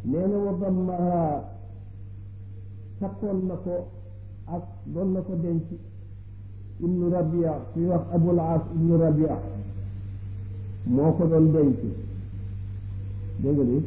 nee na wa dammaha takkoon na ko ak doon na ko denc ibnu rabia kuy wax abul as ibnu rabia moo ko doon denc dégg nga ni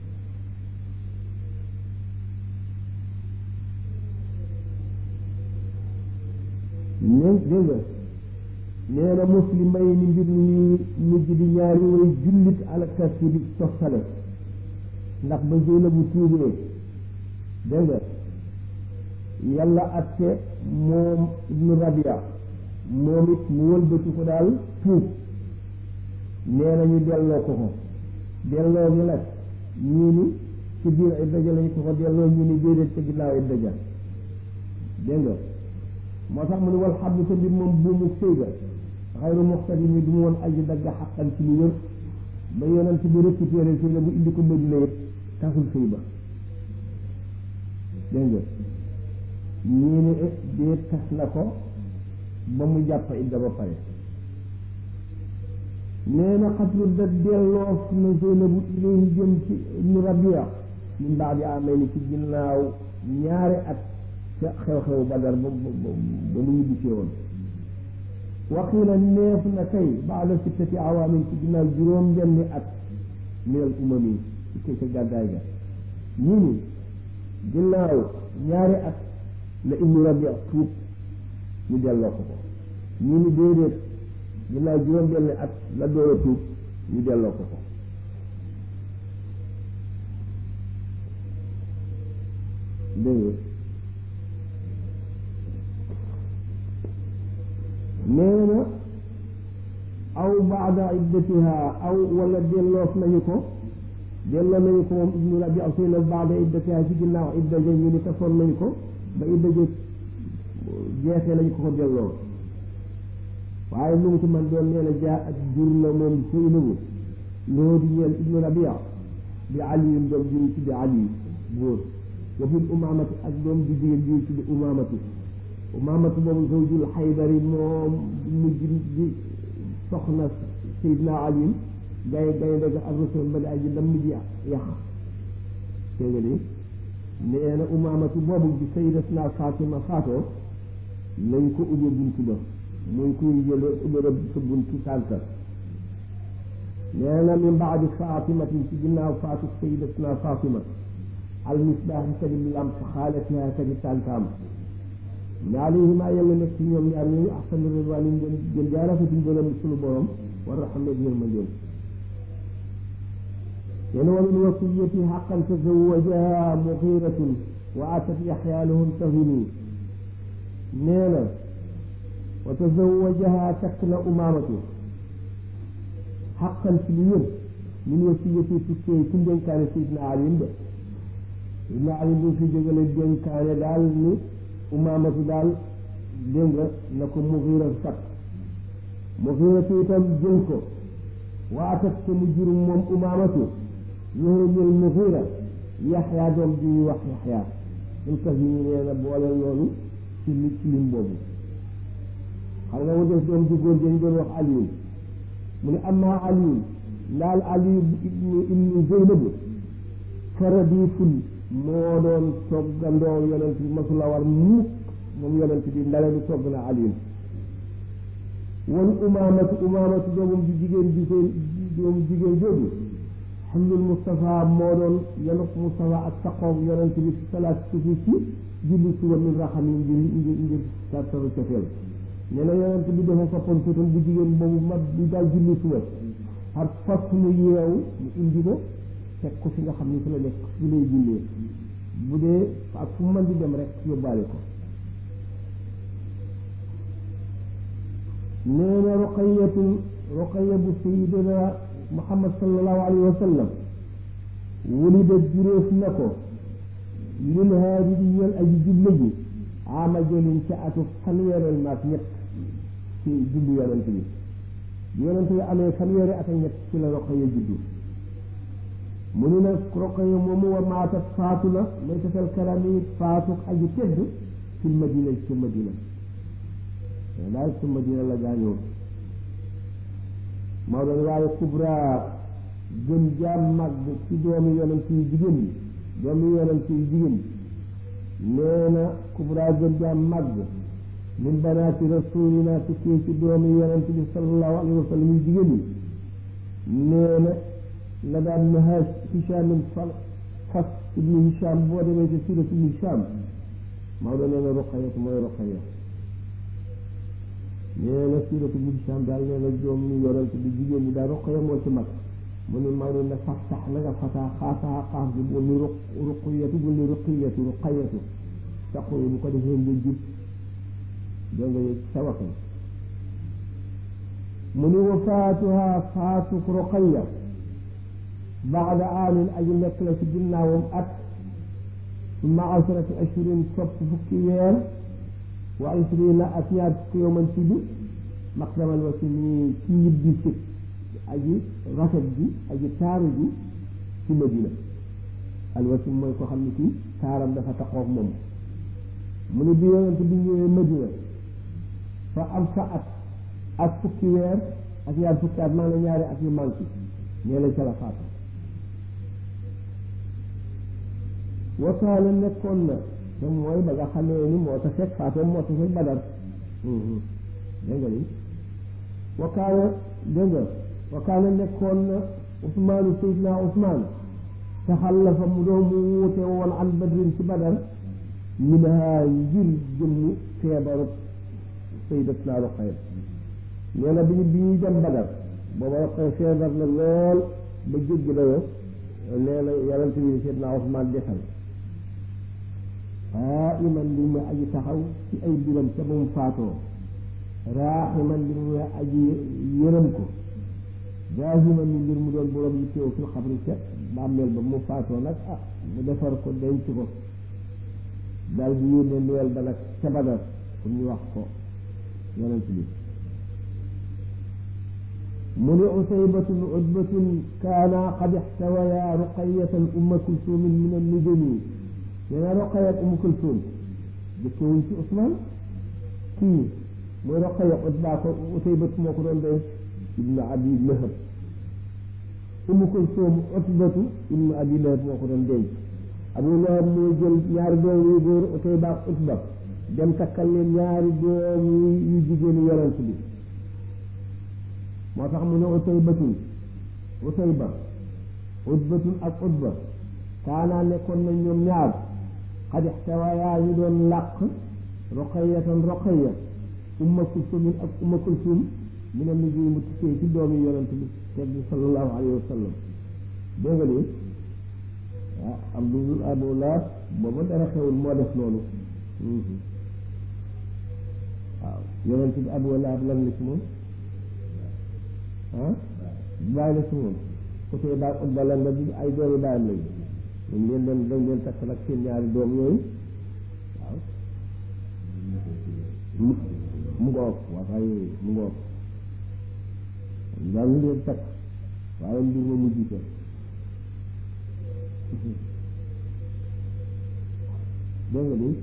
ne dégg nga nee na muslimay ni mbir mi mujj di ñaari way jullit alakas di toftale ndax ba Zeynabu tuubee dégg nga yàlla atte moom ibnu rabia moom it mu wëlbati ko daal tuub nee na ñu delloo ko ko delloo gi nag ñii ni ci biir idda ja lañ ko ko delloo ñii ni déedéet ca ginnaaw idda ja dégg nga moo tax mu ne wal xablu sa mbir moom buumu sëy ga xayru muxtadi mi du mu woon aji dagga xaqan ci lu wér ba yonent bi récupéré sëy la bu indi ko Madina yëpp tasul sëy ba dégg nga ñii ni déet tas na ko ba mu jàpp idda ba pare nee na xatlu da delloo na Zeynabu ilayhi jëm ci ibnu Rabia min baadi amee ni ci ginnaaw ñaari at ca xew-xew Badar ba ba ba mu ñibbisee woon waxiila neef na kay baada sittati awaamin ci ginnaaw juróom benni at minal umami ci kay ca gàddaay ga ñii ni ginnaaw ñaari at la ibnu Rabia tuub ñu delloo ko ko ñii ni déedéet ginnaaw juróom benni at la door a tuub ñu delloo ko ko dégg nee na aw baada iddatiha aw wala delloof nañu ko delloo nañu ko moom ibnu rabi aw sëy na baada iddatiha ci ginnaaw idda ja ñu ni tasoon nañu ko ba idda ja jeexee lañu ko ko delloo waaye lu mu ci man doon nee na jaa ak jur la moom Zeynabu loo di ñeel ibnu rabia bi aliyun doom ji tudde ali góor wa bil umamati ak doom ji jigéen ji tudde umamatu umamatu boobu zawjul xaydari moom mujj di soxna sayidna ali gay gay dëgg ak rasul ba di aji dam ji yax dégg nga ni nee na umamatu boobu bi sayidatna fatima faatoo lañ ko ubbe buntu ba muy kuy jële ubbe sa buntu sànta nee na min baadi fatimatin ci ginnaaw faatu sayidatna fatima al misbaaxi kadi lamp xaalatiha kadi tàntaam ne alayhima yàlla nekk ci ñoom ñaar ñooñu ahsanu ridwaanin gën gën jaa rafeti ngërëm sunu borom war rahma ak yërmandeem yéen wa min wasiyati xaqan tazawajaha muxiratun wa atat yaxya lahum tahini nee na wa tazawajaha takk na umaamatu xaqan ci lu yër min wasiyati tukkee ci ndénkaane sayidna alim de sayidna alim bu fi jógale dénkaane daal ni umaamatu daal dégg nga na ko muxiira sakk muxiiratu itam jël ko waatat te mu jur moom umaamatu yoxoñël muxiira yaxyaa doom ji ñuy wax yaxyaa suñ kas yi nee na boole loolu ci li ci lim boobu xam nga mu def doom ji góor dañ doon wax aliyun mu ne amma aliyun ndaal aliyu ibnu ibnu zeynabu faradiful moo doon toggandoo yonent bi masula war mukk moom yonent bi ndale du togg na aliyun wal umaamatu umaamatu doomum ji jigéen ji koy doomum jigéen jooju xamlul Moustapha moo doon yanuk Moustapha ak saqoog yonent bi ci salaat sufi ci julli suba min raxam yi ngir ngir ngir sartaru cofeel nee na yonent bi dafa fappoon tuutam bu jigéen boobu mag bi daal julli suba par fas mu yeewu mu indi ko teg ko fi nga xam ni fi la nekk fi lay jullee bu dee ak fu mën di dem rek yóbbaale ko nee na roqayatu roqaya bu sayidina muhammad sallallahu alayhi wa sallam wulida juróof na ko lil haadi di ñeel aji juble ji ama jolin ca atu fanweereel maak ñett ci juddu yonent bi yonent bi amee fanweeri at ak ñett ci la roqaya juddu mu ni nag roqaya moomu wa maatat faatu na may tasal kalami faatu aji tedd fil madina ci madina daal ci madina la gaañoo moo doon waaye kubra gën jaam màgg ci doomi yonent yi jigéen ñi doomi yonent yi jigéen nee na kubra gën jaam màgg min banaati rasulina tukkee ci doomi yonent bi sallallahu alayhi wa sallam yu jigéen yi nee na la daan na Hichaamin fal fas ibnu Hichaam boo demee ci sirat ibnu Hichaam Maodo nee na Ruqayatu mooy Ruqaya nee na sirat ibnu Hichaam daal nee na doomi yonent bi jigéen ñi daal Ruqaya moo ci mag mu ne Maodo ne fas sax na nga fasaa xaasaa xaaf bi bu ni ruq ruqiyatu bu ni ruqiyatu ruqayatu saxu bu ko defee nga jub dégg nga sa waxin mu ni wa faatuha faatu ruqaya baada aamin aji nekk la ci ginnaawam at summa asrati ashurin topp fukki weer wa ishrina ak ñaar fukki yowman ci bi maqdamal wa si nii ci ñibbi si aji rafet ji aji taaru ji ci Madina alwasim mooy ko xam ne kii taaram dafa taxoog moom mu ne bi yonent bi ñëwee Madina fa am fa at ak fukki weer ak ñaar fukki at maanaam ñaari at yu manqué nee la ca la faatu wakaana nekkoon na te mooy ba nga xamee ni moo ta fekk faatoom moo ta fekk badar dégg nga ni wakaana dégg nga wakaana nekkoon na Usmaanu Seydina Usmaan taxallafa mu doon mu wuute woon an badrin ci badar minhaa ngir jëmmi feebaru Sayyidatuna Ruqayya nee na bi ñu bi ñuy dem badar booba Ruqayya feebar na lool ba jéggi dayoo nee na yonent bi Seydina Usmaan desal aa iman li mu aji taxaw ci ay biram ca ba mu faatoo raaximan li mu aji yërëm ko jaahiman ni ngir mu doon borom yi teew fil xabri ca bàmmeel ba mu faatoo nag ah mu defar ko denc ko daal di yónnee nuwel ba nag ca badar pour ñu wax ko yonent bi mu ni usaybatun utbatun kaana qad ixtawaya ruqayatan umma kulsumin min annujumi nee na Roqaya ak Umu Kulsum dëkkewuñ ci Ousmane kii mooy Roqaya Utba ko Utaybatu moo ko doon doy ibnu Abi Lahab Umu Kulsum Utbatu ibnu Abi Lahab moo ko doon denc Abu Lahab moo jël ñaari doom yu góor Utayba ak Utba dem takkal leen ñaari doom yu jigéenu yonent bi moo tax mu ne Utaybatun Utayba Utbatun ak Utba kaanaa nekkoon nañ ñoom ñaar xad ixtawayaa ñu doon làq roqayatan roqaya umma kulsumin ak umma kulsum mi ne mu mu tukkee ci doomi yonent bi teg bi sallallahu alayhi wa sallam dégg nga ni ah Abdul Abu Lahab booba dara xewul moo def loolu waaw yonent bi Abu Lahab lan la ci moom ah bàyyi la ci moom côté baa Utba lan la bi ay doomi bàyyam lañu dañ leen doon dañ leen takk nag seen ñaari doom yooyu waaw mu mu ngoog waxaay mu ngoog daal ñu leen takk waaye mbir ma mujj ko dégg nga ni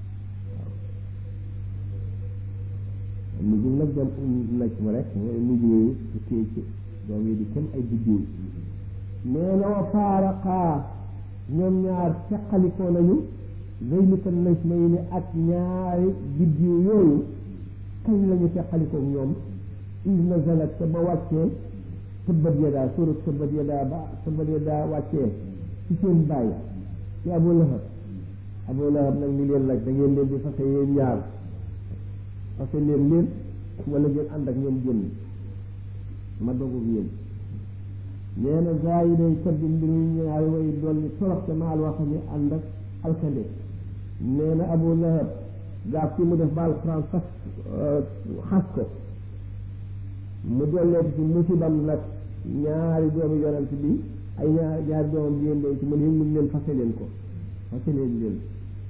waaw mujj nag dem nag ma rek mooy mujj yooyu su téye ci doom yi di kenn ay biddiw nee na wa faaraqaa ñoom ñaar teqalikoo nañu zeynika naj may ni ak ñaari biddiw yooyu kañ lañu teqalikoo ñoom is nazalat ca ba wàccee tëbbat yadaa surat tëbbat yadaa ba tëbbat yadaa wàccee ci seen bàyyi ci Abu Lahab Abu Lahab nag ni leen nag da ngeen leen di fase yéen ñaar fase leen leen wala ngeen ànd ak ñoom génn ma dogu yéen nee na gaa yi day tëdd mbir ñu ñaari way dolli torox te maal wax ni ànd ak alkande nee na Abu Lahab gaaf ci mu def ba alxuraan fas xas ko mu dolleeti ci musibam nag ñaari doomu yonent bi ay ñaari ñaari doomam bi yéen ci mu ne mun leen fase leen ko fase leen leen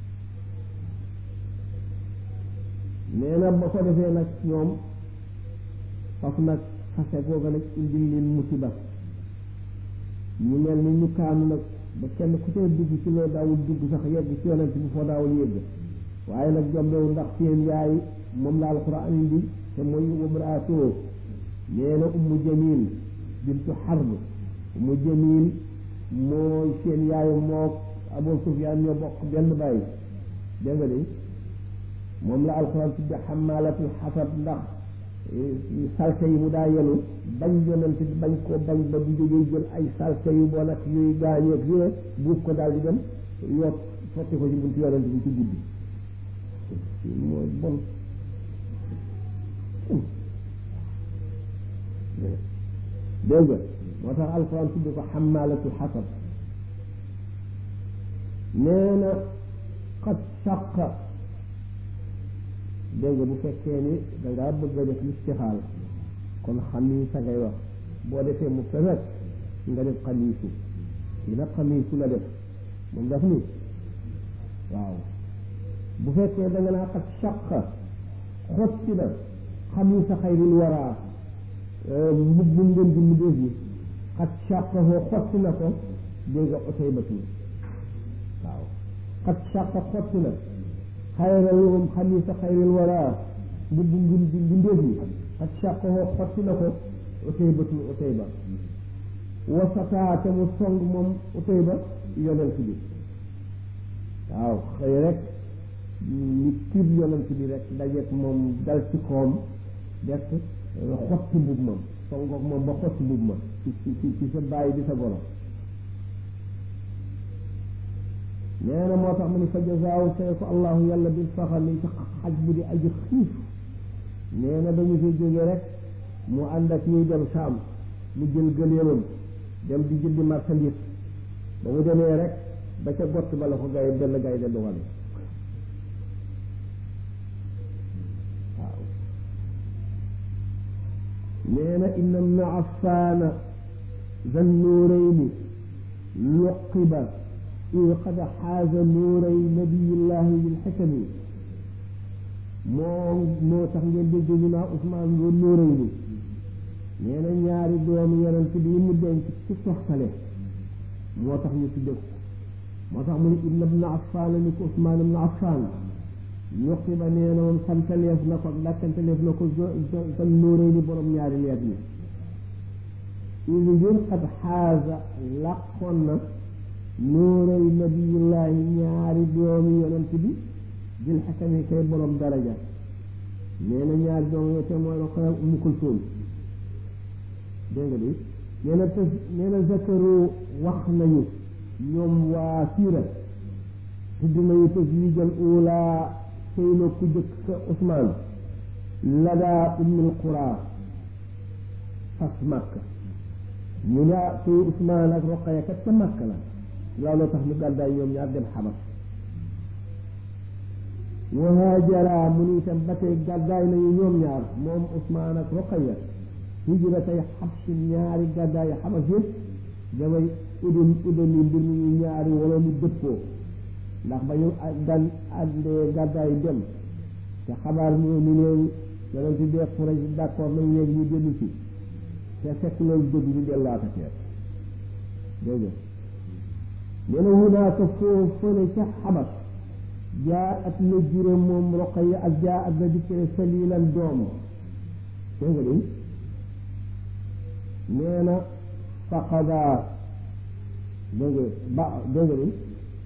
nee na ba ko defee nag ñoom faf nag fase googa nag indil leen musiba ñu mel ni ñu kaanu nag ba kenn ku see dugg ci loo daawul dugg sax yegg ci yonent bi foo daawul yegg waaye nag jombewu ndax seen yaay moom la alquran indi te mooy wamraatoo nee na ummu jamil bintu xarb ummu jamil mooy seen yaay moo Abu Sufyaan ñoo bokk benn bàyyi dégg nga de moom la alxuraan tudde xamaalatul xasab ndax salte yi mu daa yenu bañ yonent bi bañ koo bañ ba bu jógee jël ay salte yu bon ak yuy gaañeeg yooyu buub ko daal di dem yokk sotti ko ci buntu yonent bi ci guddi mooy bon dégg nga moo tax alxuraan tudd ko xamaalatul xasab nee na xat saqa dégg nga bu fekkee ni dangaa bëgg a def listixaal kon xamiisa ngay wax boo defee mu rek nga def xamiisu kii nag xamiisu la def moom daf ni waaw bu fekkee da nga naa xat saqa xotti na xamiisa xayril waraa mbubbu ngeen di mbindéef yi xat saqa hoo xotti na ko dégg nga otey batu waaw xat saqa xotti na xayral moom xamiisa xayril waraa mbubbu ngeen di mbindéef yi xat saqa hoo xotti na ko otey batu otey ba wasataa te mu song moom otey ba yonent bi waaw xëy rek ni tiib yonent bi rek dajeek moom dal ci koom def xotti mbub ma songoog moom ba xotti mbub ma ci ci ci sa bàyyi di sa golo nee na moo tax mu ni fa jazaahu fay ko allahu yàlla bil faxami ci xaj bu di aji xiif nee na dañu fi jóge rek mu ànd ak ñuy dem saam mu jël gëléemam dem di jëndi marchandise ba mu demee rek ba ca gott ba la ko gay benn gay de dugal waaw nee na inna ibna affaana zan nuurayni luqiba id qad xaaza nuuray nabiyillahi bilxikami moo moo tax ngeen dégg ñu naa Usmaan nga nuurayni nee na ñaari doomu yonent bi mu denc ci soxtale moo tax ñu tudde ko moo tax mu ne ibna ibna affaan ni ko Usmaan ibna affaan luqiba nee na moom santaleef na ko dakkantaleef na ko zan nuuray ni borom ñaari leer ni idi ngir xat xaaza làqoon na nuuray nabiyullahi ñaari doomi yonent bi bil xakami kay borom daraja nee na ñaari doomi yo te mooy Roqaya Ummu Kulsum dégg nga di nee na te nee na zakaru wax nañu ñoom waa siira tudd nañu taswijal ula sëy na ku jëkk sa Usmaan ladaa ummul qura fas màkk ñu ne sëy Usmaan ak Roqaya kat ca màkk la looloo tax mu gàddaay ñoom ñaar dem xabas wa haajara mu ni itam ba tey gàddaay nañu ñoom ñaar moom Usmaan ak Roqaya hijra tey xabsi ñaari gàddaay xabas yëpp damay udun udun yi mbir ñu ñaari wala ñu dëppoo ndax ba ñu gan àndee gàddaay dem te xabaar ñu ni leen yonent bi Quraysh d'accord nañ léegi ñu dellu si te fekk loolu dëgg ñu dellaata teer dégg nga nee na hunaaka foo fële ca xabas jaa at na jure moom Roqaya ak jaa at na dikkee salilan doom dégg nga de nee na faqada dégg nga ba dégg nga de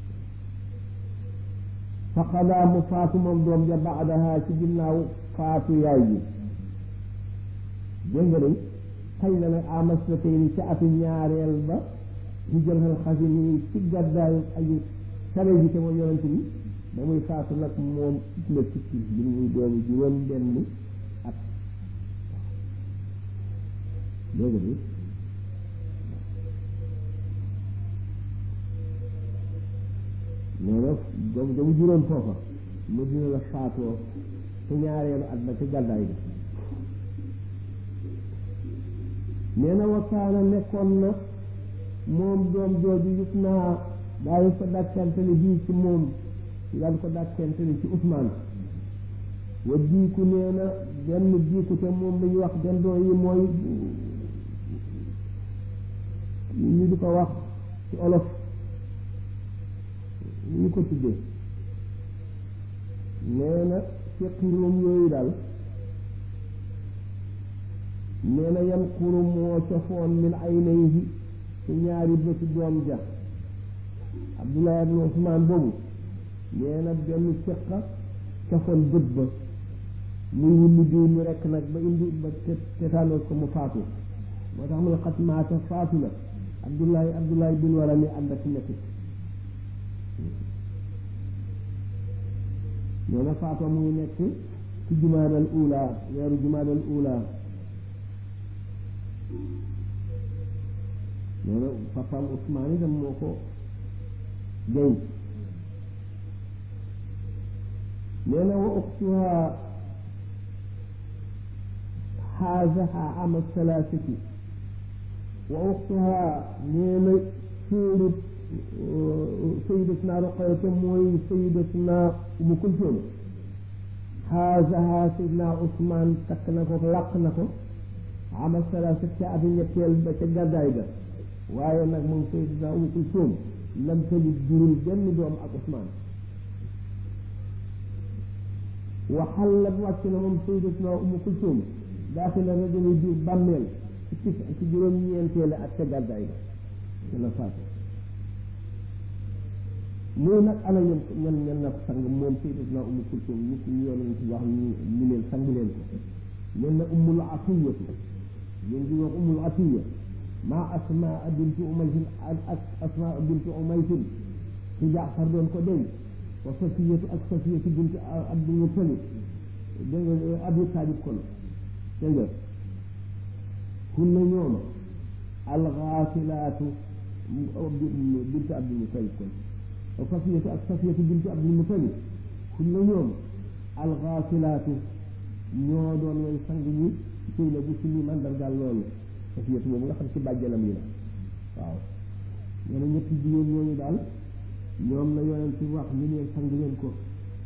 faqada mu faatu moom doom ja baadaha ci ginnaaw faatu yaay ji dégg nga de xëy na nag amas na tey ni ca atu ñaareel ba ci jëlxal xasi ni ci gàddaayu aji sare ji te mooy yonent bi ba muy faatu nag moom la tukki bi muy doomi juróom benn at dégg nga de nee na doom damu juróom foofa mu dina la faatoo ci ñaareelu at ba ci gàddaay bi nee na wakaana nekkoon na moom doom jooju yëpp naa daañu ko dàkkantali bii ci moom daan ko dàkkantali ci Usmaan wa diiku nee na benn diiku te moom la ñuy wax dendoo yi mooy ñu di ko wax ci olof ñu ko tuddee nee na fiqi room yooyu daal nee na yan xuru moo cofoon min aynayhi ci ñaari bëti doom ja Abdullah ibn Usmaan boobu nee na benn ceqa cafoon bët ba muy wulli diw mi rekk nag ba indi ba te tétanos ko mu faatu moo tax mu ne xat maata faatu na Abdullahi Abdullahi bin wara mi ànd ak métti nee na faatoo mu ngi nekk ci jumaadal ula weeru jumaadal ula nee na papaam Usmaan itam moo ko jëy nee na wa uxtuha xaazaha ama salaasati wa uxtuha nee na suurut sayidatuna Ruqayya mooy sayidatuna Umu Kulsum xaazaha sayidna Usmaan takk na ko làq na ko ama salaasati ca abi ñetteel ba ca gàddaay ga waaye nag moom sayidatuna Umu Kulsum lam talid jurul benn doom ak Usmaan waxallat wàcc na moom sayyidatuna Umu Kulsum daxila rajuli biir bàmmeel ci tis ci juróom-ñeenteele ak ca gàddaay ga ci la faatu muy nag ana ñen ñen ñen na ko sang moom sayyidatuna Umu Kulsum nit ñu yoon ci wax ñu leen sang leen ko leen na ummul atiyatu leen di wax ummul atiya maa asmaa bintu umaysin ak asmaa bintu umaysin ci jaafar doon ko denc wa safiyatu ak safiyatu bintu abdul mutalib dégg nga abi taalib kon dégg nga hunna ñoom alxaasilaatu bintu abdul mutalib kon wa safiyatu ak safiyatu bintu abdul mutalib hunna ñoom alxaasilaatu ñoo doon way sang ñi suy la bu suñu mandargaal loolu safiyatu boobu nga xam ci bàjjanam yi la waaw nee na ñetti jigéen ñooñu daal ñoom la yonent ci wax ñu ne sang leen ko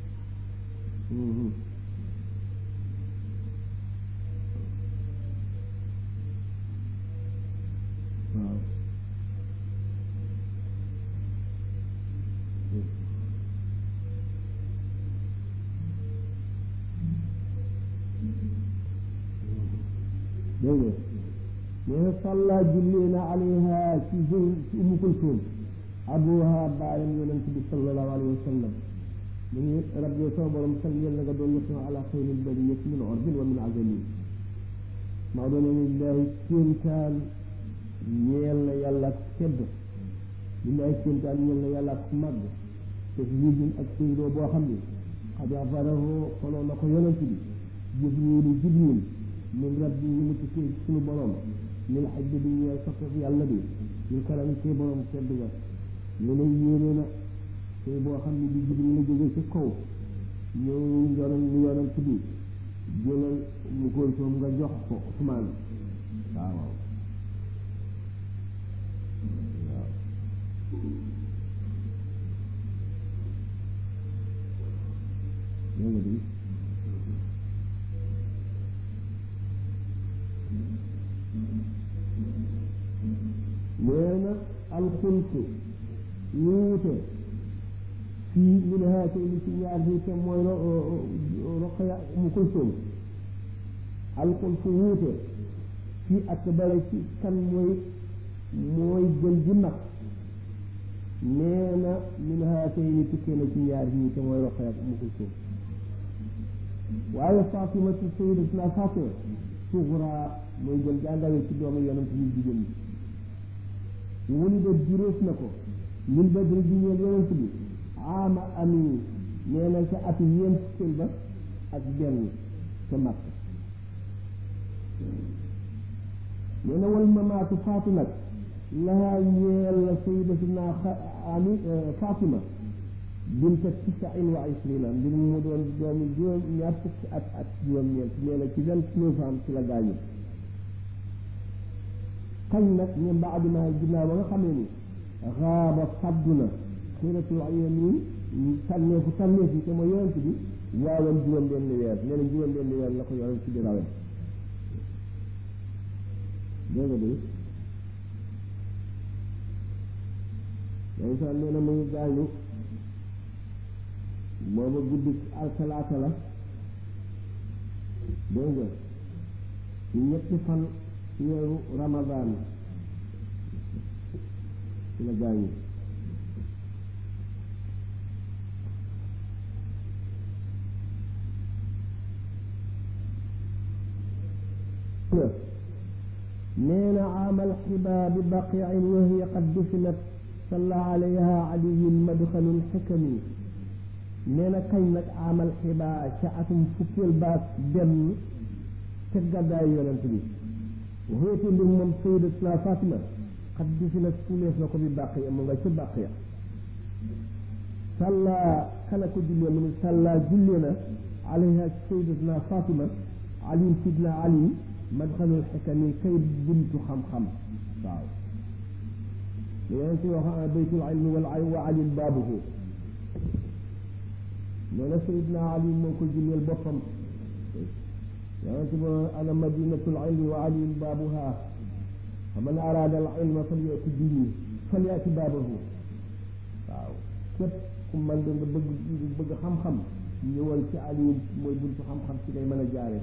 waaw dégg nga nee na salla julli na alayha ci zëy ci Umu Kulsum abuha baayam yonent bi sallallahu alayhi wa sallam mu ngi rabbi sama borom salli na nga doon ñëpp ala xayril bariyati min orbin wa min azamin maa doon ne lillahi kéemtaan ñeel na yàlla ak tedd lillahi kéemtaan ñeel na yàlla ak màgg te yijin ak séydoo boo xam ne xad afarahu xoloo na ko yonent bi jibrilu jibril min rabbi yi mu tukkee suñu borom min xajj bi ñeel sopp yàlla bi ñu karam ci borom tedd ga ñu ne yéene na te boo xam ne bi jibril la jóge ci kaw ñëw yonan ñu yonent bi jëlal mu koy soom nga jox ko Usmaan waaw waaw waaw dégg nga nee na alxulfu wuute fii min haatayni ci ñaar ñi te mooy Roqaya Umu Kulsum alxulfu wuute fii ak bare ci kan mooy mooy gën ji mag nee na min haatayni tukkee na ci ñaar ñi te mooy Roqaya Umu Kulsum waaye Fatima ci sayyidatuna Fatima suxra mooy gën jàngale ci doomu yonent yi jigéen ñi wuli de juróos na ko min badri ji ñeel yonent bi ama ami nee na ca ati ñeent fukkeel ba ak benn ca Makka nee na wal mamaatu faatu nag lahaa ñeel la sayyidatuna ami Fatima binta tisain wa ishrina mbir mu doon doomi juróom ñaar fukki at ak juróom-ñeent nee na ci vingt-neuf ans ci la gaañu kañ nag ñu baadu ma ginnaaw ba nga xamee ni xaaba faddu na xiratul ayamin tànneefu tànneef yi te mooy yonent bi waawan juróom benn weer nee na juróom benn weer la ko yonent bi rawe dégg nga de yonent nee na mu ngi gaañu booba guddi altalaata la dégg nga ci ñetti fan ci weeru ramadaan ci la gaañu nee na aamal xibaa bi baqiin wa hiya qad dufinat salla alayha aliyun madxalul xikami nee na kañ nag aamal xibaa ca atum fukkeel baak benn ca gàddaayu yonent bi waxeete mbir moom sayyidatuna Fatima xat dufinat fulees na ko bi baqiya mu nga ca baqiya salla kana ko jullee mu ne salla jullee na alayha sayyidatuna Fatima ali sidna ali madxalul xikami kay buntu xam-xam waaw li yonent bi wax baytul ilmi wal wa ali baabuhu nee na sayidna ali moo ko julleel boppam yonent bi ana madinatul ilmi wa ali baabuha fa man araada al ilma falyati bihi falyati baabahu waaw képp ku man da nga bëgg bëgg xam-xam ñëwal ci ali mooy buntu xam-xam ci ngay mën a jaare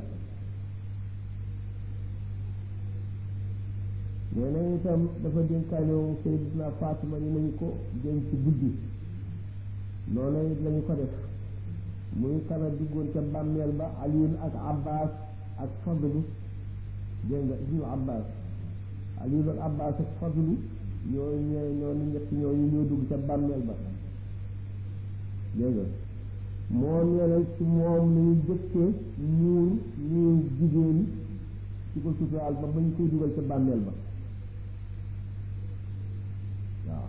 nee na itam dafa dénkaane Sayyidatuna Fatima ni nañu ko denc guddi noonu it lañu ko def muy kana diggoon ca bàmmeel ba Aliyun ak Abbas ak Fadlu dégg nga ibnu Abbas Aliyun ak Abbas ak Fadlu ñoo ñoo ñoo ñett ñooñu ñoo dugg ca bàmmeel ba dégg nga moom nee na ci moom lañu jëkkee muur ñuy jigéen ci ko suturaal ba bañ koy dugal ca bàmmeel ba waaw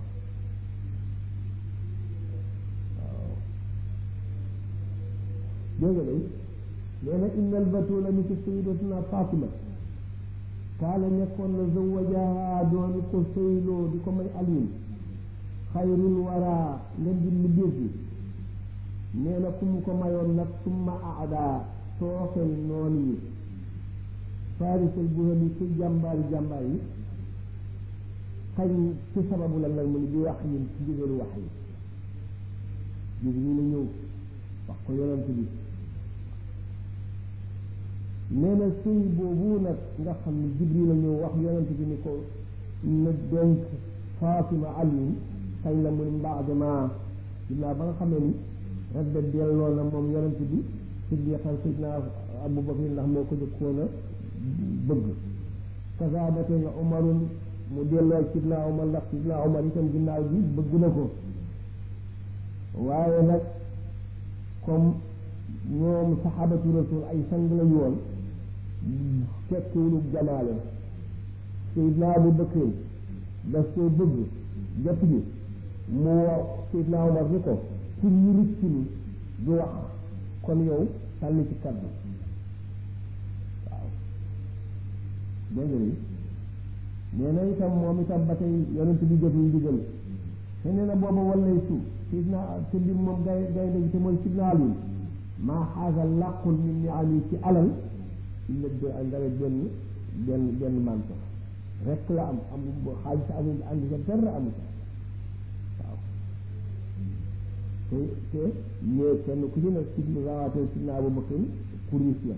waaw dégg nga day nee na innal batula mi ci sayyidatuna Fatima kaala nekkoon na zawajaha dooni ko sëyloo di ko may aliin xayrul wara ngeen di lu dégg nee na ku mu ko mayoon nag summa aada tooxel noonu yi farisal buhal yi ci jàmbaari jàmbaar yi xañ ci sababu la nag mu ni bi wax yi ci ndigalu wax yi jig ñu la ñëw wax ko yonent bi nee na sëy boobu nag nga xam ne jibril la ñëw wax yonent bi ni ko na denc Fatima Ali kañ la mu ni mbaax dama ginnaaw ba nga xamee ni radda delloo na moom yonent bi siddiqan sidna Abu Bakr ndax moo ko jëkkoon a bëgg kasaabate nga umarun mu delloo sidna Umar ndax sidna Umar itam ginnaaw bi bëgg na ko waaye nag comme ñoom saxaabatu rasul ay sang lañu woon tekkiwulu jamaale sidna Abu Bakr daf koo bëgg jot bi mu wax sidna Umar ni ko pour ñu rëcc ni du wax kon yow sànni ci kaddu waaw dégg nga nee na itam moom itam ba tey yonent bi jot ñu digal te nee na booba wallay su sidna te lim moom gay gay dañ te mooy sidna Ali maa xaaga làqul min ni ali ci alal illa ndara benn benn benn manto rek la am am xaalis amul andi sa dara amu ca waaw te te ñee kenn ku ci nekk ci rawaatee sidna Abu Bakr kuris la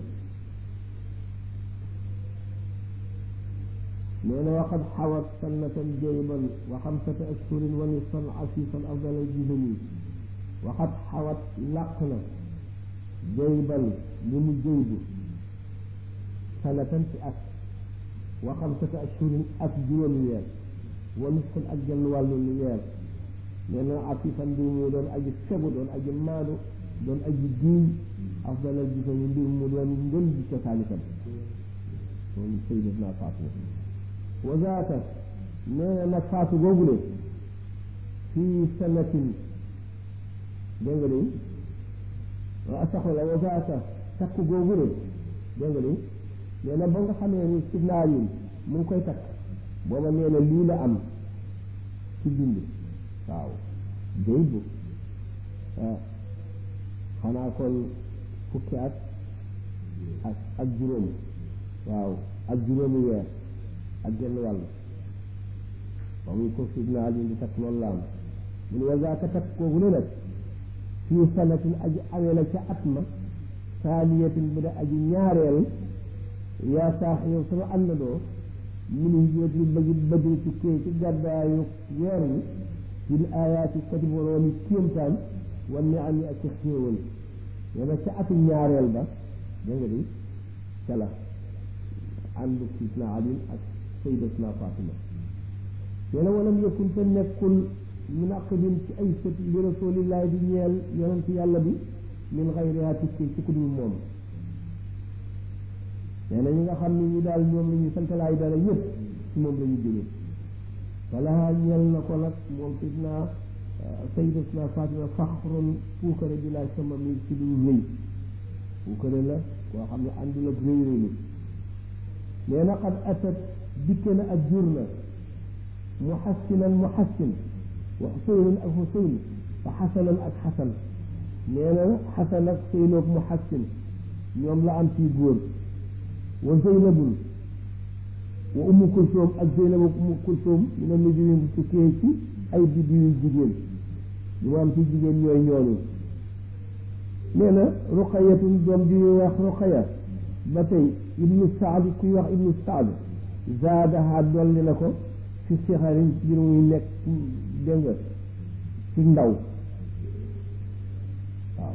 nee na waqad xawat sannatan jayban wa xamsata ashhurin wa nisfan asifan afdal aljisami waxat xawat làq na jayban li mu jaybu sanatan ci at wa xamsata ashhurin ak juróomi weer wa nisfan ak genn wàllu weer nee na asifan mbir mu doon aji fegu doon aji maadu doon aji diiñ afdal aljisami mbir mu doon ngën ji cosaanitam moom sayyidatuna Fatima wazaata nee na nag faatu googule fii sanatin dégg nga de waa saxola wazaata takk googule dégg nga de nee na ba nga xamee ni sidna Ali mu ngi koy takk booba nee na lii la am ci bind waaw day bu xanaa kon fukki at ak ak juróom waaw ak juróomi weer ak genn wàll ba muy ko sidna Ali di takk loolu la am mu ne wazaaka takk kooku ne nag fii sanatin aji amee la ca at ma saaniyatin bu da aji ñaareel yaa saax yow sama àndandoo min hijrati bëgg bëgg ci kii ci gàddaayu weer wi fil ayaati kati boroomi kéemtaan wa niami ak ci xéewal nee na ca atu ñaareel ba dégg nga di ca la ànd sidna Ali ak sayyidatuna Fatima nee na walam yakun te nekkul munaqibin ci ay sët li rasulillahi di ñeel yonent yàlla bi min xayriha tukki ci ku dul moom nee na ñi nga xam ne ñu daal ñoom la ñu santalaay dara yëpp ci moom la ñu jógee wala ñeel na ko nag moom sidna sayyidatuna Fatima faxrun puukare bi laa sama mi ci lu rëy puukare la koo xam ne àndul ak rëy rëylu nee na qad atat dikke na ak jur na muhassinan muhassin wa xuseynan ak xuseyn wa xasanan ak xasan nee na xasan ak xuseynoog muhassin ñoom la am ci góor wa zeynabun wa ummu kulsoom ak zeynab ak ummu kulsoom ñu ne nu jiwin ci kee ci ay biddi yu jigéen ñu am ci jigéen ñooy ñooñu nee na ruqayatun doom ji ñuy wax ruqaya ba tey ibnu saad kuy wax ibnu saad zaadaha dolli na ko fi sixarin ci biir muy nekk dégg nga ci ndaw waaw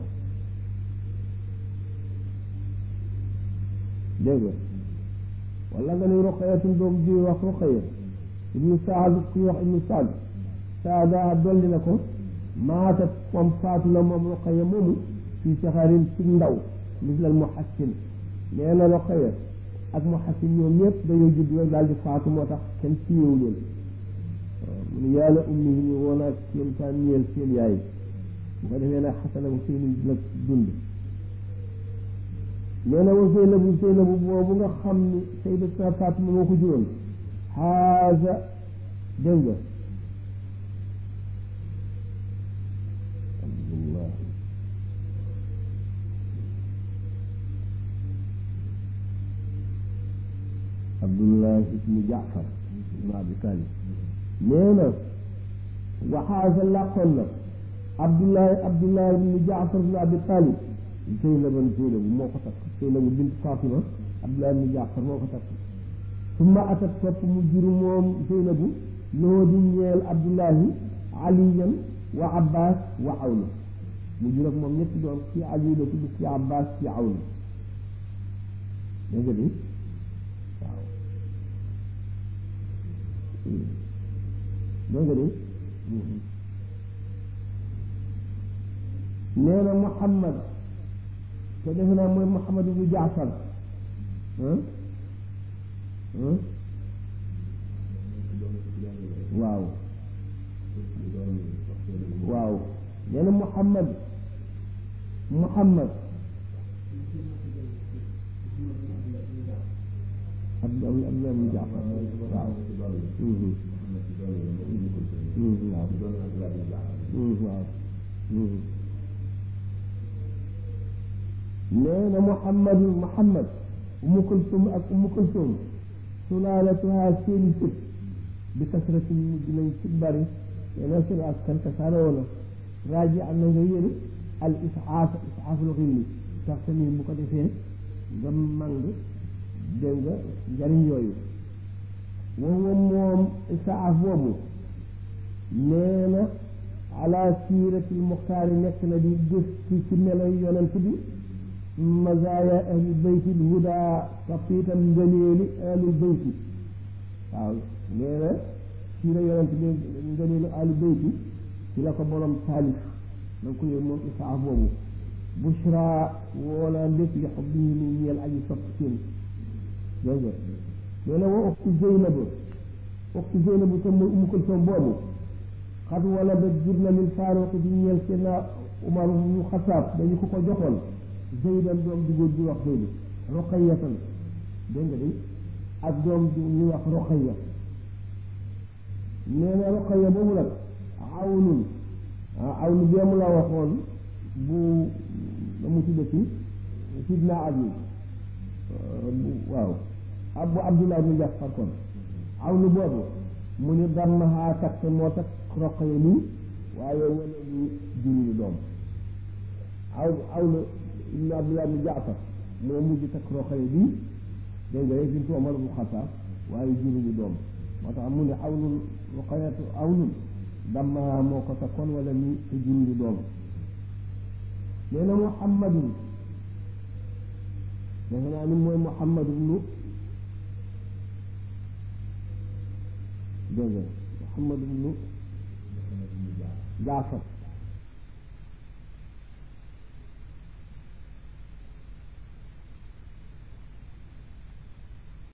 dégg nga wala nga ni ruqayatun doom ji wax ruqaya ibnu saad kuy wax ibnu saad zaadaha dolli na ko maatat moom faatu la moom ruqaya moomu fi sixarin ci ndaw mislal muhassin nee na Roqaya ak Muhassin ñoom ñëpp dañoo judd rek daal di faatu moo tax kenn siiwewu leen mu ne yàlla ummi yi ñu woon ak seen taan ñeel seen yaay bu ko defee nag Xasan ak seeni nag dund nee na wa Zeynabu Zeynabu boobu nga xam ni Sayyidatuna Fatima moo ko juróon xaaza dégg nga alhamdulillah abdullah ibnu jaafar ibnu abi talib nee na waxaasa làqoon na abdullah abdullah ibnu jaafar ibnu abi talib zeynaban zeynabu moo ko takk zeynabu bint fatima abdullah ibnu jaafar moo ko takk summa atat topp mu juru moom zeynabu loo di ñeel abdullahi aliyan wa abbas wa awna mu jur ak moom ñetti doom ci ali la tudd ci abbas ci awna dégg nga di waaw dégg nga de nee na Muhammad te defe naa mooy Muhammad ibnu Jaafar waaw waaw nee na Muhammad Muhammad Abdullah ibnu Jaafar waaw waaw nee na Muhammadu Muhammad Umu Kulsum ak Umu Kulsum sulaalatuha seeni sët bi kasratin mujj nañ ci bari nee na seen askan tasaaroo na raaji am na nga yëri al isaaf isaaful xilmi tax tamit bu ko defee nga mang dégg nga njariñ yooyu moom moom isaaf boobu nee na ala siiratil muxtaari nekk na di gëstu ci melo yonent bi mazaaya ahli baytil huda kapiitam ngëneeli ahli bayti waaw nee na siira yonent bi ngëneelu ahli bayti ci la ko borom taalif na nga ko yëg moom isaaf boobu bushra woola lépp li xob bi ñu ñeel aji sopp seen dégg nga nee na wa uxtu Zeynabu uxtu Zeynabu te muy Umu Kulsum boobu xat wala ba jur na min faaruq di ñeel Seydina Umar ñu Xataab dañu ko ko joxoon Zeydan doom ju góor ju wax Zeydu Roqayatan dégg nga de ak doom ju ñu wax Roqaya nee na Roqaya boobu nag awnun ah awnu beemu la waxoon bu mu tuddati Sidna Ali waaw abu abdullah ibn Jaafar kon aw nu boobu mu ni dammahaa takk moo takk roqaya nii waaye wala ñu juróomi doom aw aw nu ibn abdullah ibn Jaafar moo mujj takk roqaya bii dégg nga rek bintu Omar bu Xataab waaye juróomi doom moo tax mu ne aw nu roqayatu aw nu dammahaa moo ko takkoon wala ñu te juróomi doom nee na Muhammadun defe naa ni mooy Muhammad ibnu dégg nga Muhammad ibnu Jaafar